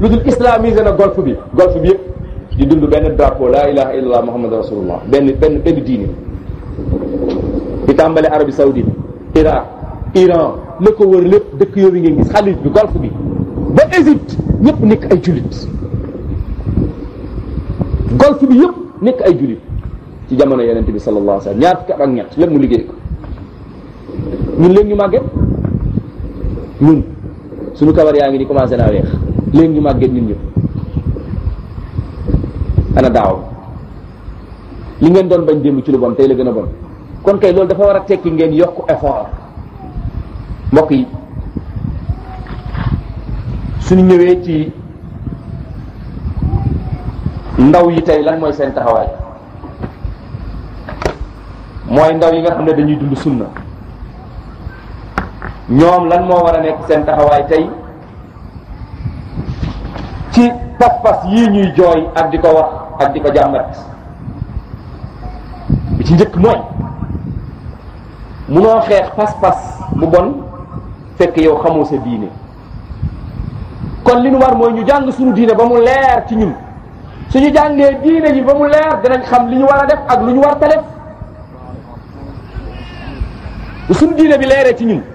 lu dul islamisé na golf bi golf bi yëpp di dund benn drapeau la ilaha illallah muhammad rasulullah benn benn benn diine di tàmbale Arabie Saoudite Irak Iran la ko wër lépp dëkk yooyu ngeen gis xalit bi golf bi ba Égypte ñëpp nekk ay jullit golf bi yëpp nekk ay jullit ci jamono yonent bi sallallahu alayhi wa sallam ñaar fukki at ak ñett lépp mu liggéey ko ñun léegi ñu màgget ñun suñu kabar yaa ngi ni commencé naa weex léegi ñu màgget ñun ñëpp ana daaw li ngeen doon bañ démb ci lu bon tey la gën a bon kon kay loolu dafa war a tekki ngeen yokk effort mbokk yi suñu ñëwee ci ndaw yi tey lan mooy seen taxawaay mooy ndaw yi nga xam ne dañuy dund sunna ñoom lan moo war a nekk seen taxawaay tey ci pas-pas yii ñuy jooy ak di ko wax ak di ko jàmbat bi ci njëkk mooy munoo xeex pas-pas bu bon fekk yow xamoo sa diine kon li nu war mooy ñu jàng suñu diine ba mu leer ci ñun suñu jàngee diine ji ba mu leer dinañ xam li ñu war a def ak lu ñu war ta def bu suñu diine bi leeree ci ñun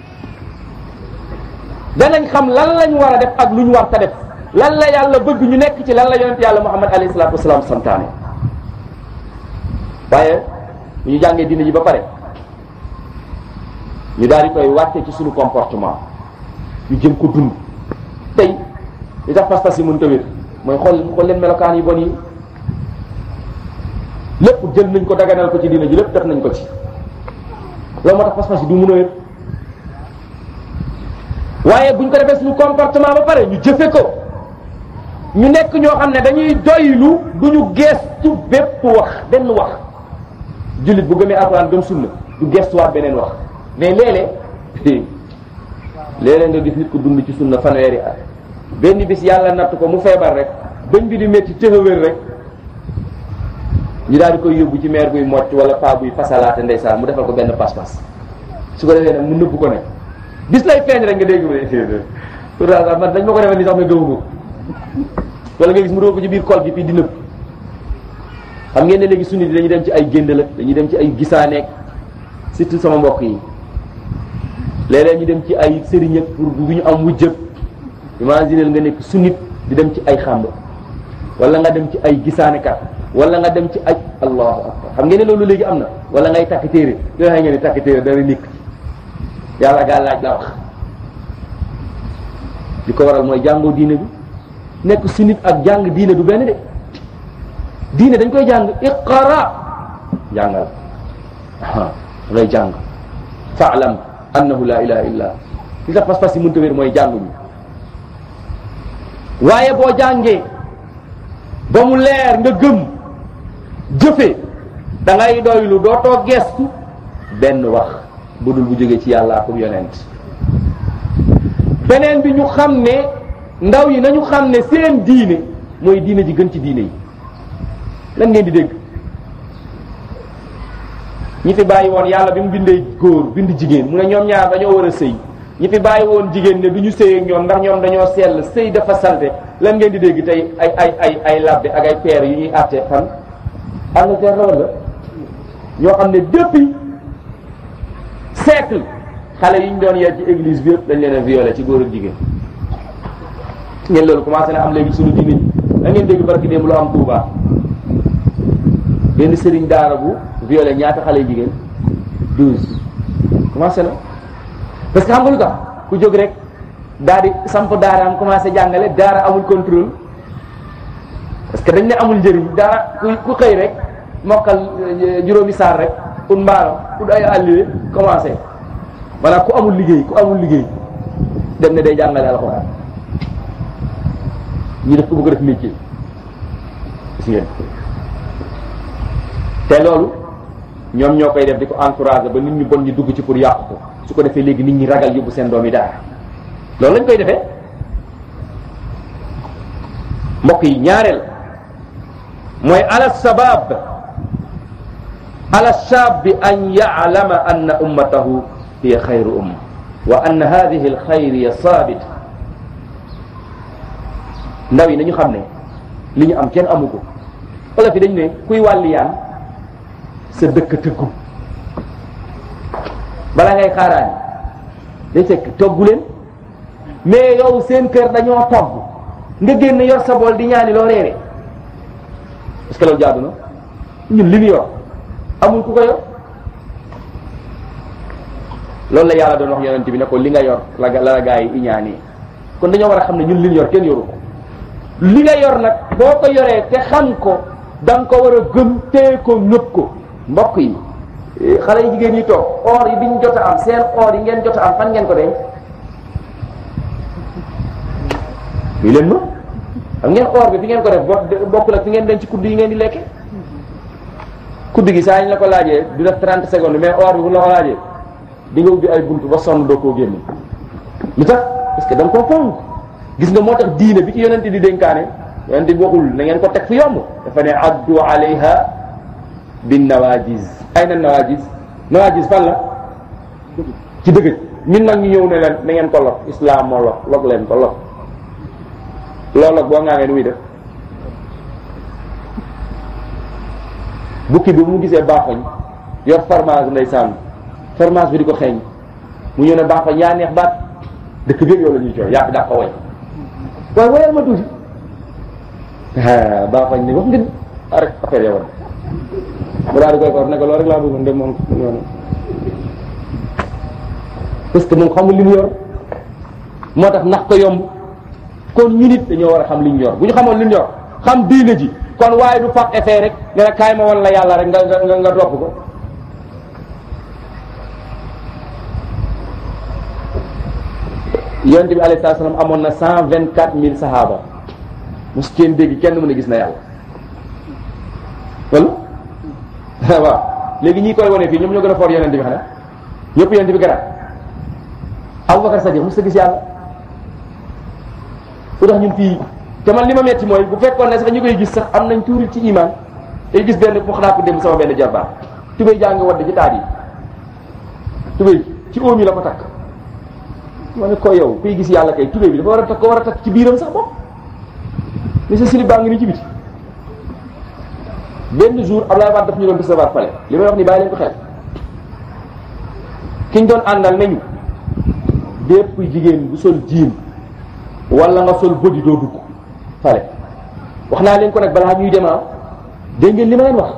danañ xam lan lañ war a def ak lu ñu war ta def lan la yàlla bëgg ñu nekk ci lan la yonent yàlla muhammad alayhi salaatu wasalaam santaane waaye bu ñu jàngee diine ji ba pare ñu daal di koy wàcce ci suñu comportement ñu jëm ko dund tey li tax pas-pas yi mënta wér mooy xool xool leen melokaan yi bon yi lépp jël nañ ko daganal ko ci diine ji lépp def nañ ko ci loolu moo tax pas-pas yi du mën a wér waaye buñ ko defee suñu comportement ba pare ñu jëfe ko ñu nekk ñoo xam ne dañuy doylu du ñu geestu bépp wax benn wax jullit bu gëmee alxuraan gëm sunna du geestuwaat beneen wax mais léeg-léeg léeg-léeg nga gis nit ko dund ci sunna fanweeri at benn bis yàlla natt ko mu feebar rek bëñ bi di métti tëxawér rek ñu daal di koy yóbbu ci meer buy mocc wala paa buy fasalaate ndeysaan mu defal ko benn pas-pas su ko defee nag mu nëbb ko ne bis lay feeñ rek nga dégg ma pourtant man dañ ma ko defee ni sax ma gëmu ko wala nga gis mu doo ko ci biir kol gi fii di nëbb xam ngeen ne léegi sunni di dañuy dem ci ay géndala dañuy dem ci ay gisaaneek surtout sama mbokk yi léeg-léeg ñu dem ci ay sëriñ ak pour bu ñu am wujjëb imagineel nga nekk sunnit di dem ci ay xàmb wala nga dem ci ay gisaanekat wala nga dem ci ay allahu akbar xam ngeen ne loolu léegi am na wala ngay takk téere yoo xam ngeen ne takk téere dara nekk yàlla gaa laaj la wax li ko waral mooy jàngoo diine bi nekk sunnit ak jàng diine du benn de diine dañ koy jàng iqra jàngal a ngay jàng faalam annahu la ilaha illa li tax pas-pas yi mënta wér mooy jànguñu waaye boo jàngee ba mu leer nga gëm jëfe da ngay doylu dootoo gestu benn wax bu dul bu jógee ci yàlla ak yonent beneen bi ñu xam ne ndaw yi nañu xam ne seen diine mooy diine ji gën ci diine yi lan ngeen di dégg ñi fi bàyyi woon yàlla bi mu bindee góor bind jigéen mu ne ñoom ñaar dañoo war a sëy ñi fi bàyyi woon jigéen ne du ñu sëy ak ñoom ndax ñoom dañoo sell sëy dafa salte lan ngeen di dégg tey ay ay ay ay labbe ak ay père yu ñuy àtte fan Angleterre la wala ñoo xam ne depuis siècle xale yi ñu doon yar ci église bi yëpp dañ leen a violé ci góor ak jigéen ngeen loolu commencé na am léegi suñu diine ji da ngeen dégg barki démb lu am Touba benn sëriñ daara bu violé ñaata xale jigéen douze commencé na parce que xam nga lu tax ku jóg rek daal di samp daaraam commencé jàngale daara amul contrôle parce que dañ ne amul njëriñ daara ku ku xëy rek mokkal juróomi saar rek ut mbaaram ut ay àlliwe commencé maanaam ku amul liggéey ku amul liggéey dem ne day jàngale alxuraan ñu def ko bëgg a def métier gis ngeen te loolu ñoom ñoo koy def di ko encouragé ba nit ñu bon ñu dugg ci pour yàqu ko su ko defee léegi nit ñi ragal yóbbu seen doom yi daara loolu lañ koy defee mbokk yi ñaareel mooy ala sabab ala shabi an ya'lama anna ummatahu hiya xayru umma wa anna hadihi alxayriya sabita ndaw yi nañu xam ne li ñu am kenn amu ko olof yi dañu ne kuy wàlliyaan sa dëkk tëggu bala ngay xaaraani day fekk toggu leen mais yow seen kër dañoo togg nga génn yor sa bool di ñaani loo reere est-ce que loolu jaadu na ñun li ñu yor amul ku ko yor loolu la yàlla doon wax yonent bi ne ko li nga yor la la la gaa yi iñaani kon dañoo war a xam ne ñun li ñu yor kenn yoru ko li nga yor nag boo ko yoree te xam ko da nga ko war a gëm téye ko nëb ko mbokk yi xale yi jigéen ñi toog or yi biñ jot a am seen or yi ngeen jot a am fan ngeen ko denc lii leen ma xam ngeen or bi fi ngeen ko def bo bokkul ak fi ngeen denc kudd yi ngeen di lekke kudd gi saa ñu la ko laajee du def 30 secondes mais or bi bu la ko laajee di nga ubbi ay buntu ba sonn doo koo génne lu tax parce que da nga koo fonk gis nga moo tax diine bi ci yonente di dénkaane yonente bi waxul na ngeen ko teg fu yomb dafa ne addu alayha bin nawajis ay na nawajis nawajis fan la ci dëgg ñun nag ñu ñëw ne leen na ngeen ko lok islam moo lok lok leen ko lok loolu nag boo ngaa ngeen muy def bukki bi mu gisee baaxoñ yor fromage ndeysaan fromage bi di ko xeeñ mu ñëw ne baaxoñ yaa neex baat dëkk bi yow la ñuy cooy yaa fi daa ko way waaye wayal ma tuuti baaxoñ ne wax ngeen rek affaire yow mu daal di koy koor ne ko loolu rek laa bëggoon dem moom yoon parce que moom xamul li mu yor moo tax nax ko yomb kon ñu nit dañoo war a xam li ñu yor bu ñu xamoon li ñu yor xam diine ji kon waaye du faq effet rek nga ne kaay ma wan la yàlla rek nga nga nga topp ko yonent bi alayhi salaam amoon na cent vingt quatre mille sahaaba mos kenn dégg kenn mën a gis na yàlla wala waaw léegi ñi koy wane fii ñoom ñoo gën a foor yonent bi xanaa ñëpp yonent bi garaat Abubakar Sadiq mos a gis yàlla lu tax ñun fii te man li ma metti mooy bu fekkoon ne sax ñu koy gis sax am nañ tuuri ci iman day gis benn wax naa ko dem sama benn jarbaax tubéy jaa ngi wadd ci taat yi tubéy ci oom yi la ko takk ma ne ko yow kuy gis yàlla kay tubéy bi dafa war a takk ko war a takk ci biiram sax bopp mais sa silib baa ngi ni ci biti benn jour Abdoulaye Wade daf ñu doon recevoir fale li may wax ni bàyyi leen ko xel kiñ doon àndal nañu bépp jigéen bu sol jiin wala nga sol bodi doo dugg fale wax naa leen ko nag balaa ñuy demaa dégg ngeen li ma leen wax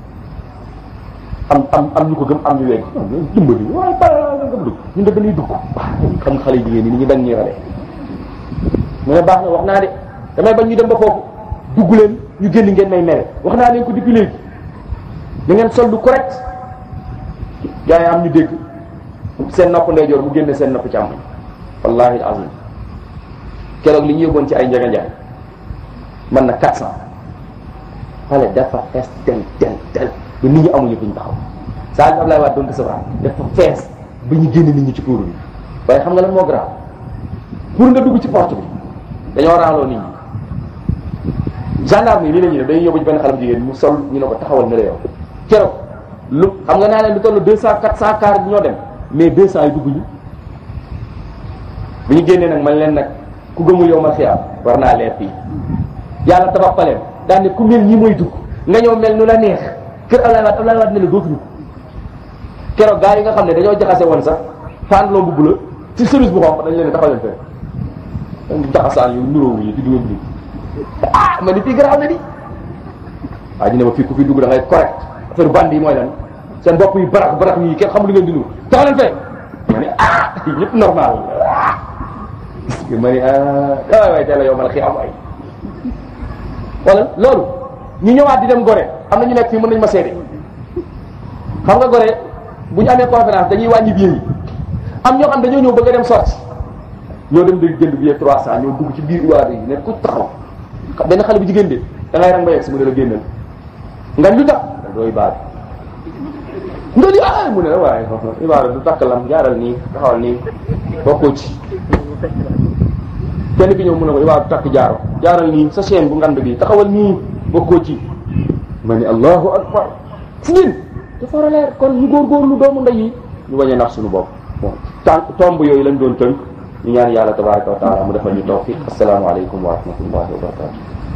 am am am ñu ko gëm am ñu wegg dimbali waaye bala nga dugg ñun de dañuy dugg xam nga xale jigéen ñi ni ñu bañ ñuy rale mu ne baax na wax naa de damay bañ ñu dem ba foofu dugg leen ñu génn ngeen may mere wax naa leen ko depuis léegi da ngeen sol lu correct gars yi am ñu dégg seen nopp ndeyjoor mu génne seen nopp càmmoñ wallahi alazim keroog li ñu yóbboon ci ay njaga njaay man na quatre cent xale dafa fees tel tel tel ba nit ñi amuñu fi ñu taxaw saa yu Ablaye Wade doon recevoir dafa fees ba ñu génne nit ñi ci kuuru bi waaye xam nga lan moo grave pour nga dugg ci porte bi dañoo raaloo nit ñi gendarme yi lii la ñuy def dañuy yóbbu ci benn xale bu jigéen mu sol ñu ne ko taxawal ne la yow keroog lu xam nga naa leen lu toll deux cent quatre cent car ñoo dem mais deux cent yi dugg ñu bu ñu génnee nag man leen nag ku gëmul yow ma xiyaam war naa leer fii yàlla tabax paleen daan ne ku mel ñi mooy dugg nga ñëw mel nu la neex kër Ablaye Wade Ablaye Wade ne la dootuñu keroog gars yi nga xam ne dañoo jaxase woon sax fànn bu bula ci service bu xonq dañ leen ne taxaw leen fee dañ jaxasaan yu nuróowu yi di dugal nii ah ma ni fii garaaw na di waa ji ne ma fii ku fi dugg da ngay correct affaire bandi yi mooy lan seen bopp yi barax barax yi kenn xamul li ngeen di nuru taxaw leen fee ma ne ah ñëpp normal ma ne ah waay waay teel a yow ma la xii am ay wala loolu ñu ñëwaat di dem gore am na ñu nekk fii mën nañu ma seede xam nga gore bu ñu amee conférence dañuy wàññi billet yi am ñoo xam dañoo ñëw bëgg a dem sorti ñoo dem di jënd billet trois cent ñoo dugg ci biir iwaat yi ne ku taxaw benn xale bu jigéen de da ngay rang ba yegg si mu ne la génnal nga lu tax da dooy baat nga li ah mu ne la waaye ibaada du takk lam jaaral nii taxawal nii bokkoo ci kenn ki ñëw mu ne ko ibaada du takk jaaro jaaral nii sa chaîne bu ngand bi taxawal nii bokkoo ci ma ni allahu akbar si ngeen dafa war a leer kon ñu góorgóorlu doomu ndey yi ñu bañ a nax suñu bopp bon tànk tomb yooyu lañ doon tënk ñu ñaan yàlla tabaraka wa taala mu defal ñu tawfiq assalaamu aleykum wa rahmatullahi wa barakatu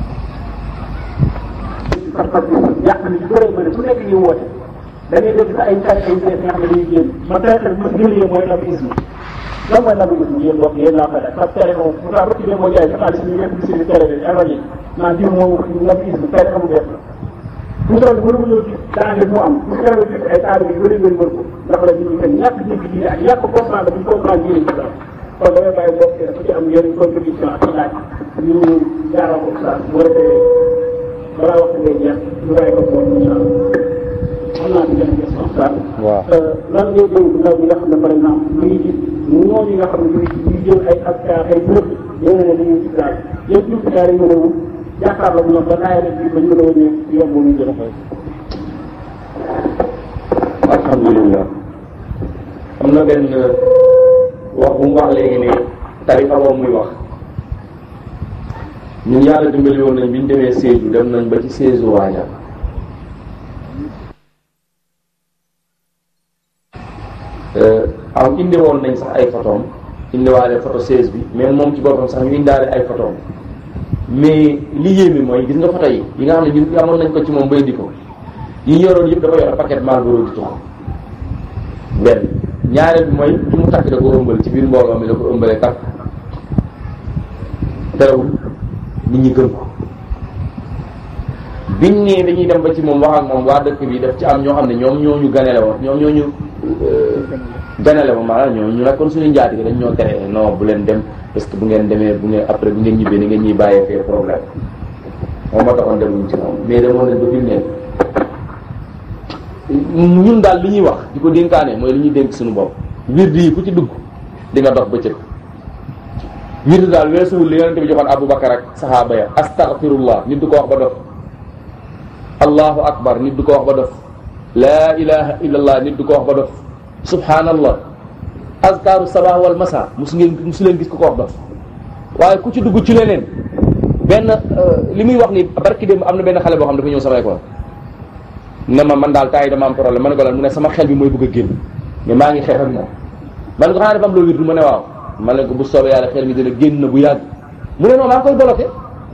parce que yàq na lu bëree bëri su nekk ñu woote da ngay dégg sa ay ay ay nga xam ne dañuy génn man tey xel ma gën a mooy nabisme lan mooy nabisme yéen mbokk yéen laa koy def parce que tere moom bu taa rëcc moo jaay sa xaalis ñu nekk ci tere bi ak rajo naan diw moom nabisme tere amu def bu toll mënu ma ñëw ci danger mu am bu fekkee gis ay taal yu bëri ngeen wër ko ndax la nit ñi kat ñàkk dégg diine ak ñàkk comprendre bu ñu comprendre diine ci daal kon damay bàyyi mbokk yi dafa ci am yeneen contribution ak laaj ñu jaaral ko saa bu defee balaa waxtu ngay jeex ñu bàyyi ko boobu incha allah xam naa ci benn question saa. waaw lan ngay dénk ndaw ñi nga xam ne par exemple ñu ngi gis ñooñu nga xam ne ñu ngi ñu ngi jël ay ak ay bërëb yéen a ne dañuy gis daal yéen jumtukaay yi mën a wut jàkkaarloo ak ñoom ba naay rek bi ba ñu mën a wëññee yomb ñu jël alhamdulillah am na benn wax bu mu wax léegi ne tarixa boobu muy wax ñun yàlla dimbali woon nañ bi ñu demee Sédhiou dem nañ ba ci Sédhiou waaja am indi woon nañ sax ay photom indiwaale photo 16 bi mais moom ci boppam sax ñu indaale ay photom mais li yéeme mooy gis nga photo yi yi nga xam ne ñun amoon nañ ko ci moom ba indi ko yi yoroon yëpp dafa yor paquet Marlboro di tux benn ñaareel bi mooy li mu takk da ko ëmbal ci biir mbooloo mi da ko ëmbalee takk terewul nit ñi gëm ko biñ nee dañuy dem ba ci moom wax ak moom waa dëkk bi daf ci am ñoo xam ne ñoom ñoo ñu ganale woon ñoom ñoo ñu ganale woon maanaam ñoo ñu nekkoon suñu njaati dañ ñoo tere non bu leen dem parce que bu ngeen demee bu ngeen après bu ngeen ñibbee ni ngeen ñuy bàyyee fee problème moom moo taxoon demuñ ci moom mais demoon nañ ba fi mu ne ñun daal li ñuy wax di ko dénkaane mooy li ñuy dénk suñu bopp wirdi yi ku ci dugg di nga dox bëccëg wirdi daal weesuwul li yonente bi joxoon Aboubacar ak sahaaba ya astaghfirullah nit du ko wax ba dof allahu akbar nit du ko wax ba dof laa ilaha illallah nit du ko wax ba dof subhanallah azkaru sabah wal masa musu ngeen musu leen gis ku ko wax dof waaye ku ci dugg ci leneen benn li muy wax ni barki démb am na benn xale boo xam dafa ñëw sama école ne ma man daal temps yi dama am problème ma ne ko lan mu ne sama xel bi mooy bëgg a génn mais maa ngi xeex ak moom ma ne ko xanaa dafa am loo wirdu ma ne waaw ma ne ko bu soobee yàlla xel mi dina génn na bu yàgg mu ne non maa ngi koy bloqué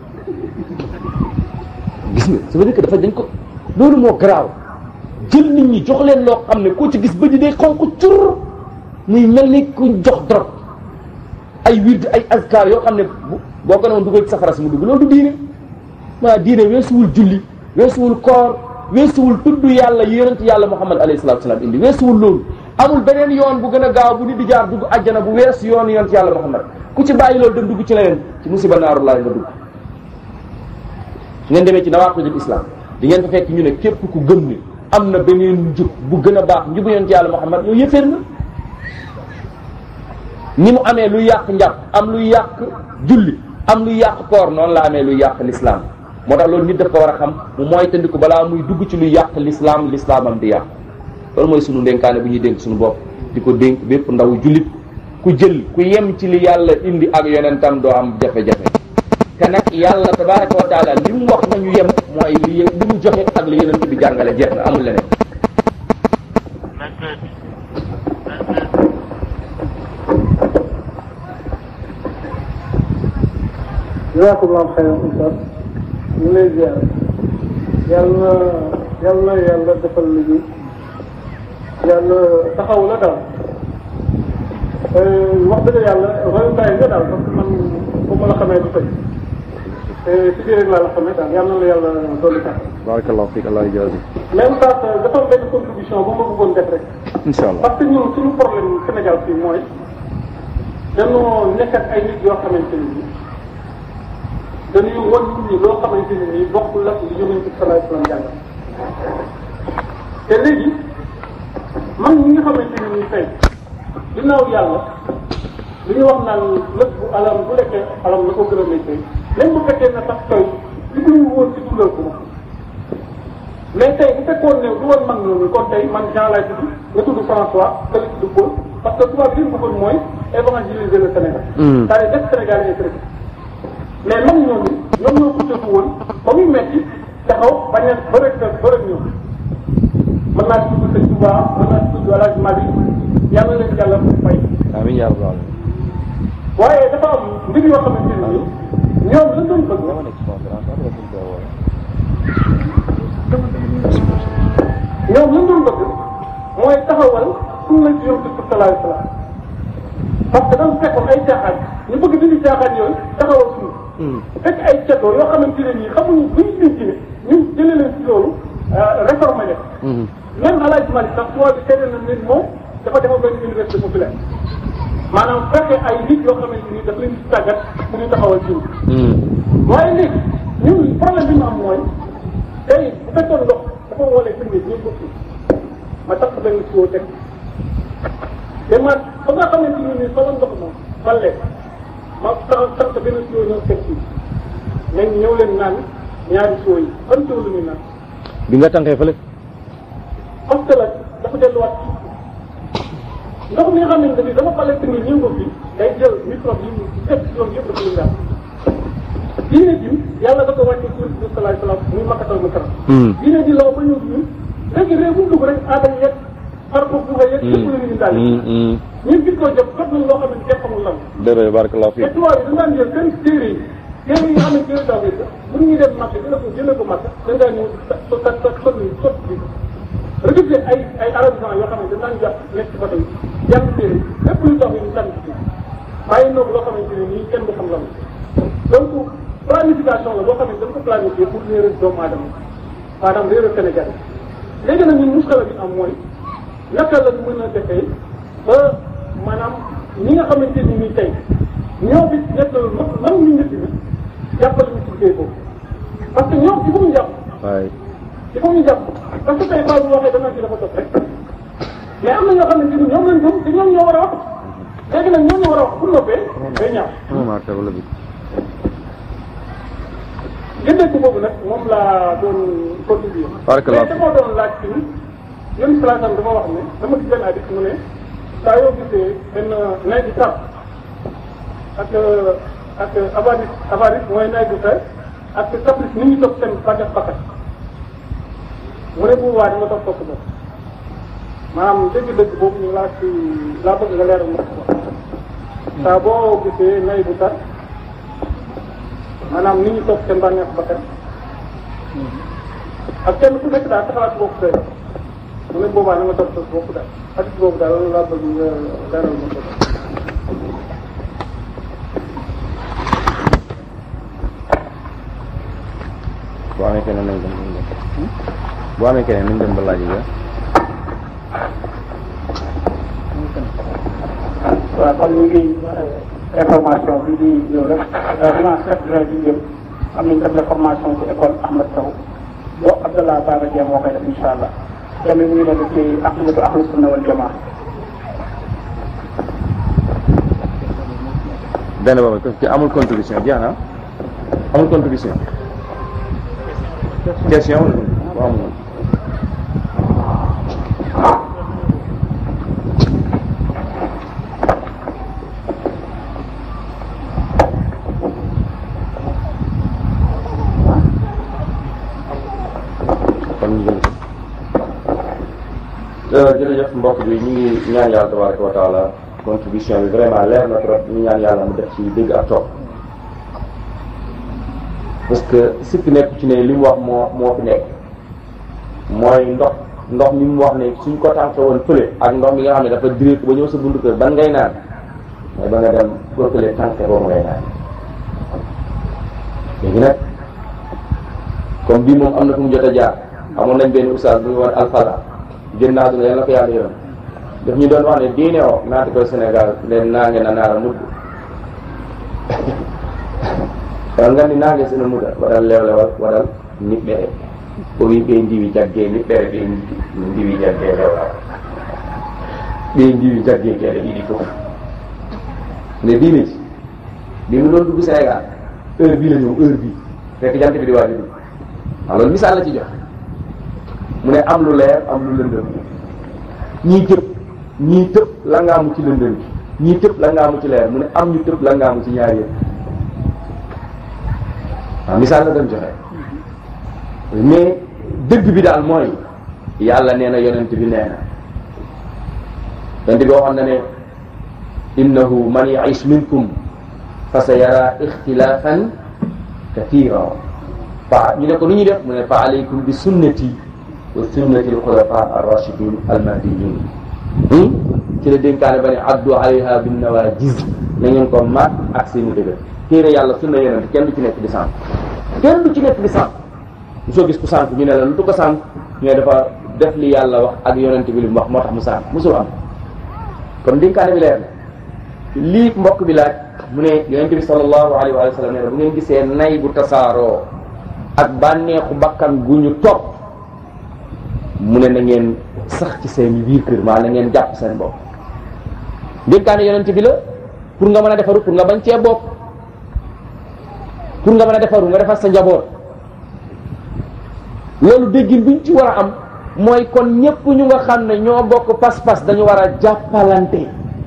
gis nga ça veut dire que dafa dañ ko loolu moo garaaw jël nit ñi jox leen loo xam ne koo ci gis bëj day xonq cur muy mel ni ku jox drog ay wird ay azkar yoo xam ne boo ko noon dugal ci safara si mu dugg loolu du diine maa diine weesuwul julli weesuwul koor weesuwul tudd yàlla yonent yàlla muhammad alayhi salatu salaam indi weesuwul loolu amul beneen yoon bu gën a gaaw bu nit di jaar dugg àjjana bu wees yoon yonent yàlla muhammad ku ci bàyyi loolu dem dugg ci leneen ci musiba naaru laay nga dugg su ngeen demee ci nawaqidul islam di ngeen fa fekk ñu ne képp ku gëm ni am na beneen njub bu gën a baax njubu yonent yàlla muhammad yow yëféer na ni mu amee luy yàq njàpp am luy yàq julli am luy yàq koor noonu la amee luy yàq l'islam moo tax loolu nit daf ko war a xam mu mooy tëndiku balaa muy dugg ci luy yàq l'islam l'islamam di yàq loolu mooy sunu ndénkaane bu ñuy dénk suñu bopp di ko dénk bépp ndaw jullit ku jël ku yem ci li yàlla indi ak yonentam doo am jafe-jafe te nag yàlla tabaraka wa taala li mu wax nañu yem mooy li li mu joxe ak li yonent bi jàngale jeex na amul leneen jazakumullahu xayran ustaz ñu lay ziar yàlla na yàlla na yàlla defal liggéey yàlla taxaw la daal wax dëgg yàlla royukaay nga daal parce que man bu ma la xamee du tey te si biir rek laa la xamee daal yàlla na la yàlla dolli tax barakallahu fiik allah jaazi même sax dafa am benn contribution bu ma bëggoon def rek incha allah parce que ñun suñu problème Sénégal fii mooy dañoo nekk ak ay nit yoo xamante ni nii dañuy wan nit ñi loo xamante ne nii bokkul ak li yonent bi sallallahu alayhi wasallam jàngal te léegi man ñi nga xamante ne nii tey ginnaaw yàlla li ñu wax naan lépp bu alam bu lekkee alam la ko gën a méttee même bu fekkee na sax tooy li ko ñu woon ci dundal ko mais tey bu fekkoon ne du woon mag ñooñu kon tey man Jean lay tudd nga tudd François nga la tudd Paul parce que tubaab li ñu bëggoon mooy évangéliser le Sénégal. c'est-à-dire def Sénégal yi chrétien mais mag ñooñu ñoom ñoo ko tëfu woon ba muy metti taxaw bañ a ba rek ba rek ñëw mën naa ci tudd Sëñ Touba mën naa ci tudd El Hadj Malick yàlla leen yàlla fay. amiin yaa rabbal aalamiin waaye dafa am mbir yoo xamante ne nii ñoom lan doon bëgg ñoom lan doon bëgg mooy taxawal sunna ci yonent bi sallallahu alayhi wasallam parce que dafa fekkoon ay caaxaan ñu bëgg dindi caaxaan yooyu taxawal sunna fekk ay cetoo yoo xamante ne nii xamuñu bu ñu denc ne ñun jëlee leen ci loolu réformé leen même El Hadj Malick sax tubaab bi seede na ne moom dafa defoon benn université populaire maanaam fekkee ay nit yoo xamante ni daf leen di tàggat pour ñu taxawal jiw. waaye léegi ñun problème bi ñu am mooy tey bu fekkoon ndox dafa woolee firnde ñun ko fi ma tax benn siwo teg te ma ba nga xamante ni nii solo ndox moom ba lekk ma tax tax benn siwo ñëw teg fii nañ ñëw leen naan ñaari siwo yi ban siwo la ñuy naan. bi nga tànkee fële. parce que la dafa delluwaat ndox mi nga xamante ni dafa bale tamit ñëw ko fi day jël microbe yi mu fekk si yoon yëpp dafa leen daal diine ji yàlla da ko wàcce ci Yonent bi sallallahu alayhi wasallam muy makkatal mu karam diine ji law ba ñëw fi ñun léegi réew bu dugg rek aada yeeg par ko buga yeeg yëpp la ñu daal ñun gis ko jot jot nañ loo xam ne kenn xamul lan dëgg barakallahu te tubaab yi dañ daan jël seen téere yi téere yi nga xam ne téere taw yi bu ñuy dem marché jëlee ko jëlee ko marché dañ daan ñëw sa sa sa sonni sotti bi recruté ay ay arabisants yoo xam ne dañ daan jàpp nekk ci bato yi jàng téere lépp luy tax ñu tànn ci bàyyi noog loo xamante ne nii kenn du xam lan donc planification la boo xam ne dañ ko planifié pour réeral doomu aadama maanaam réeral Sénégal léegi nag ñun muskala bi am mooy naka la mën a defee ba maanaam ñi nga xamante ni nii tey ñoo fi nekk man ñu njëkk bi jàppale ñu ci liggéey boobu parce que ñoom ci fu ñu jàpp waay il faut ñu jàpp parce que tey Fallou waxee dana ci dafa topp rek mais am na ñoo xamante ni ñoom lañ gëm te ñoom ñoo war a wax léegi nag ñoom ñoo war a wax bu noppee day ñaaw. gëndeeku boobu nag moom laa doon contribuer. Barakallah. mais dama doon laaj ci yéen plaasam dama wax ne dama gis benn hadith mu ne saa yoo gisee benn nay bi tar ak ak avaris avaris mooy nay bu fer ak caprice ni ñu topp seen bànneex bakkat mu ne bu waa di nga topp topp boobu maanaam dëgg-dëgg boobu ñu laa ci laa bëgg nga leeral ma ko saa boo gisee nay bu tar maanaam ni ñu topp seen bànneex bakkat ak kenn ku nekk daal taxawaat bopp doy mu ne boobaa na nga topp sa bopp daal hadith boobu daal loolu laa bëgg nga leeral ma ko boo amee keneen nañ dem nañ dem boo amee keneen nañ dem ba laaj ga waaw kon ñu ngi information bi di ñëw rek dimanche sept juin bi jëm am nañ def la formation ci école Ahmad Sow boo Abdallah Baba Dieng moo koy def incha allah tamit mu ngi nekk ci aqidatu ahlu sunna wal jamaa benn boobu ci amul contribution jeex na amul contribution question wala waaw amul kon ñu jël ko jërëjëf mbokk bi ñu ngi ñaan yàlla tabaraka wa taala contribution bi vraiment leer na trop ñu ñaan yàlla mu def ci dégg ak topp parce que sikk nekk ci ne li mu wax moo moo fi nekk mooy ndox ndox mi mu wax ne suñ ko tànke woon fële ak ndox mi nga xam ne dafa direct ba ñëw sa buntu kër ban ngay naan mooy ba nga dem ba fële tànke boobu ngay naan léegi nag comme bii moom am na fu mu jot a jaar amoon nañ benn oustaz bu ñu woon alfala génn naa duna yàlla na ko yàlla yërëm daf ñu doon wax ne diine o naata koy Sénégal nden naange na naara mudd wal ngandi naange sino muda waɗal lewlewal waɗal niɓɓere o wi ɓe ndiwi jagge niɓɓere ɓe ndiwi jagge lewlal ɓe ndiwi jagge keɗe ɗiɗi fof nde diine ji bi mu doon dugg Sénégal heure bii la ñëw heure bii fekk jant bi di waaj a dugg waaw loolu misaal la ci jox mu ne am lu leer am lu lëndëm ñii tëb ñii tëb la ngaamu ci lëndëm bi ñii tëb la ngaamu ci leer mu ne am ñu tëb la ngaamu ci ñaar yëpp waaw misaal la doon joxe mais dëgg bi daal mooy yàlla nee na yonent bi nee na yonent bi waxoon na ne innahu man ya'ish minkum fa sa yara ixtilaafan kathira fa ñu ne ko nu ñuy def mu ne fa alaykum bi sunnati wa sunnati alxulafa arrachidin almahdiyin ci la dénkaane ba ne addu alayha bin nawajiz na ngeen ko maat ak seeni dëgër téere yàlla sunna yonent kenn du ci nekk di sànq kenn du ci nekk di sànq mu soo gis ku sànq ñu ne la lu tu ko sànq ñu ne dafa def li yàlla wax ak yonent bi li mu wax moo tax mu sànq musul am kon dénkaane bi leer na lii mbokk bi laaj mu ne yonent bi sallallahu alayhi wa sallam nee na bu ngeen gisee nay bu tasaaroo ak bànneexu bakkan gu ñu topp mu ne na ngeen sax ci seen biir kër maa na ngeen jàpp seen bopp dénkaane yonent bi la pour nga mën a defaru pour nga bañ cee bopp pour nga mën a defaru nga defar sa njaboot loolu déggin bi ñu ci war a am mooy kon ñépp ñu nga xam ne ñoo bokk pas-pas dañu war a jàppalante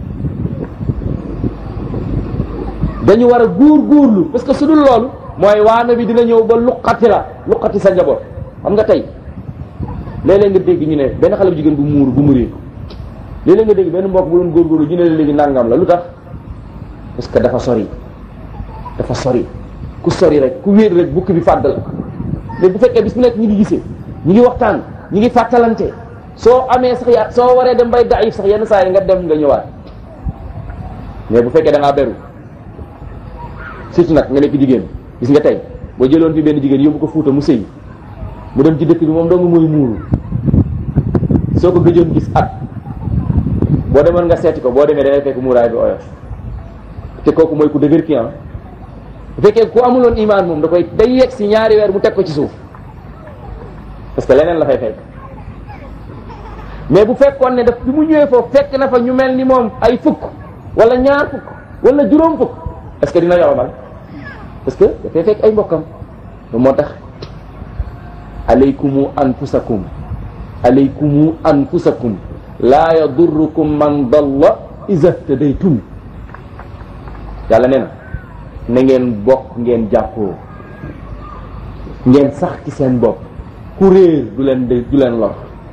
dañu war a góor góorlu parce que su dul loolu mooy waana bi dina ñëw ba luqati la luqati sa njaboot xam nga tey léeg-léeg nga dégg ñu ne benn xale bu jigéen bu muur bu muree léeg-léeg nga dégg benn mbokk bu doon góorgóorlu ñu ne la léegi nangam la lu tax parce que dafa sori dafa sori ku sori rek ku wéet rek bukki bi fàdd la léegi bu fekkee bis bu nekk ñu ngi gisee ñu ngi waxtaan ñu ngi fàttalante soo amee sax ya soo waree dem bay daif sax yenn saa yi nga dem nga ñëwaat mais bu fekkee da ngaa beru surtout nag nga nekk jigéen gis nga tey boo jëloon fi benn jigéen yóbbu ko fuuta mu sëy mu dem ci dëkk bi moom dong mooy muuru soo ko gëjoon gis at boo demoon nga seeti ko boo demee da ngay fekk muuraay bi oyof te kooku mooy ku dëgër ki am bu fekkee ku amuloon imaan moom da koy day yegg si ñaari weer mu teg ko ci suuf parce que leneen la fay fekk mais bu fekkoon ne daf bi mu ñëwee foofu fekk na fa ñu mel ni moom ay fukk wala ñaar fukk wala juróom fukk est-ce que dina yoromal parce que dafay fekk ay mbokkam moo tax alaykumu anfusakum alaykumu anfusakum laa yadurrukum man dalla iza htadaytum yàlla nee na na ngeen bokk ngeen jàppoo ngeen sax ci seen bopp ku réer du leen de du leen lor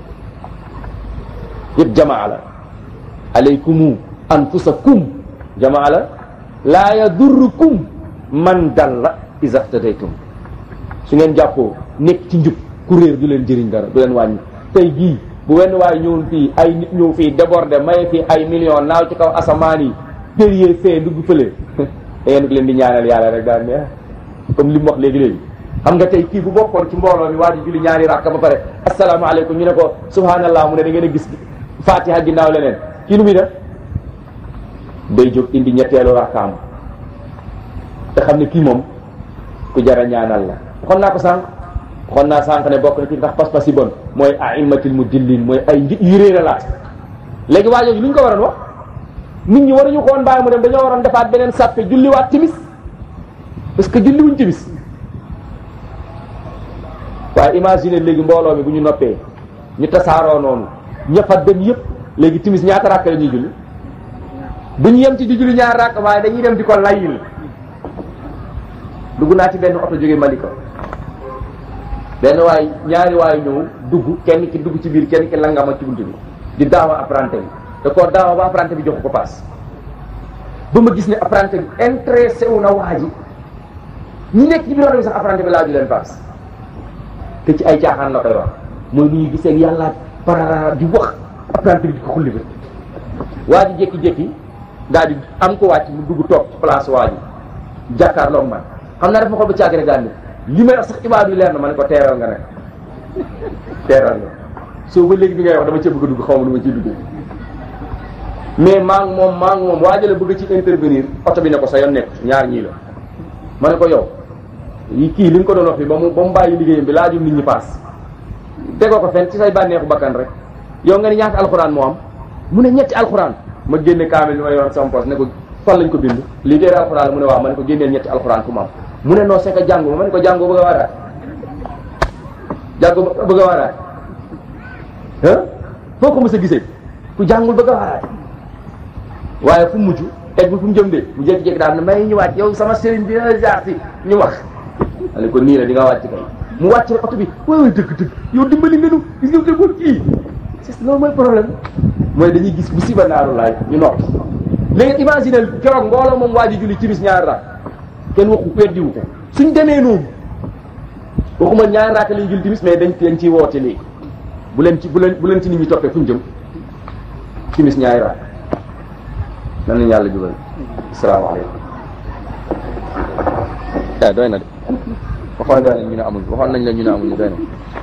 yëpp jamaa la alaykumu anfusakum jamaa la laa yadurrukum man dalla iza htadaytum su ngeen jàppoo nekk ci njub ku réer du leen jëriñ dara du leen wàññi tey jii bu wenn waay ñëwoon fii ay nit ñëw fii débordé maye fii ay millions naaw ci kaw asamaan yi périer fee dugg fële dangeen ko leen di ñaanal yàlla rek daal ne comme li mu wax léegi-léegi xam nga tey kii bu bokkoon ci mbooloo mi waa ji julli ñaari rakka ba pare asalaamaaleykum ñu ne ko subhanallah mu ne da ngeen a gis fatiha ginnaaw leneen kii lu muy def day jóg indi ñetteelu rakkaam te xam ne kii moom ku jara ñaanal la waxoon naa ko sànq waxoon naa sànq ne bokk na ci ndax pas-pas yi bon mooy aimatil mudillin mooy ay njit yu réer la léegi waa jooju lu ñu ko waroon wax nit ñi waruñu ko woon bàyyi mu dem dañoo waroon defaat beneen sàppe julliwaat timis parce que julli wuñ timis waaye imagine léegi mbooloo mi bu ñu noppee ñu tasaaroo noonu ñëfa dem yëpp léegi timis ñaata rakk la ñuy julli bu ñu yem ci di julli ñaar rakk waaye dañuy dem di ko layil dugg naa ci benn oto jóge Malika benn waay ñaari waay ñëw dugg kenn ki dugg ci biir kenn ki langama ci buntu bi di daawa apprenti bi da koo daawa ba apprenti bi jox ko paas ba ma gis ne apprenti bi intéressé wu na waa ji ñi nekk ci biir oto bi sax apprenti bi laaju leen paas te ci ay caaxaan la koy wax mooy nu ñu gisee yàlla parara di wax apprenti bi di ko xulli ba waa ji jékki-jékki daal di am ko wàcc mu dugg toog ci place waa ji jàkkaarloog man xam naa dafa xool ba caag rek daal ni li may wax sax ibaadu yi leer na ma ne ko teeral nga nag teeral nga soo ba léegi bi ngay wax dama cee bëgg a dugg xaw ma nu ma ciy duggee mais maa ngi moom maa ngi moom waajale bëgg ci intervenir oto bi ne ko sa yoon nekk ñaar ñii la ma ne ko yow yi kii li nga ko doon wax fi ba mu ba mu bàyyi liggéeyam bi laajul nit ñi paas tegoo ko fenn ci say bànneexu bakkan rek yow nga ni ñaata alxuraan moo am mu ne ñetti alxuraan ma génne kaamil bi ma yoroon sama poche ne ko fan lañ ko bind lii téere alxuraan la mu ne waaw ma ne ko génneel ñetti alxuraan fu mu am mu ne non c'est que jàngu ma ne ko jàngoo bëgg a waaraat jàngoo bëgg a waaraat ah foo ko mës a gisee ku jàngul bëgg a waaraat waaye fu mujj eggul fu mu jëm de mu jékki-jékki daal ne may ñu wàcc yow sama sëriñ bi jaar si ñu wax ale ko nii la di nga wàcc kay mu wàcc rek oto bi waay waay dëgg dëgg yow dimbali nga nu gis nga dëggoon kii c'est loolu mooy problème mooy dañuy gis musiba naaru laay ñu noppi léegi imaginer keroog mbooloo moom waa ji julli timis ñaari raak kenn waxu weddiwu ko suñ demee noonu waxuma ñaari raak lañ julli timis mais dañ dañ ciy woote léegi bu leen ci bu leen bu leen ci nit ñi toppee fu ñu jëm timis ñaari raak nan lañu yàlla jubal asalaamaaleykum ah doy na de waxoon nañ ñu ne amuñu waxoon nañ la ñu ne amuñu doy na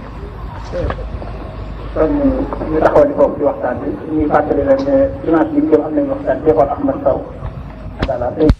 kon ñu taxawal di foofu ci waxtaan bi ñuy fàttali rek ne dimanche bi ñu jëm am nañu waxtaan Cheikh Ahmad Sow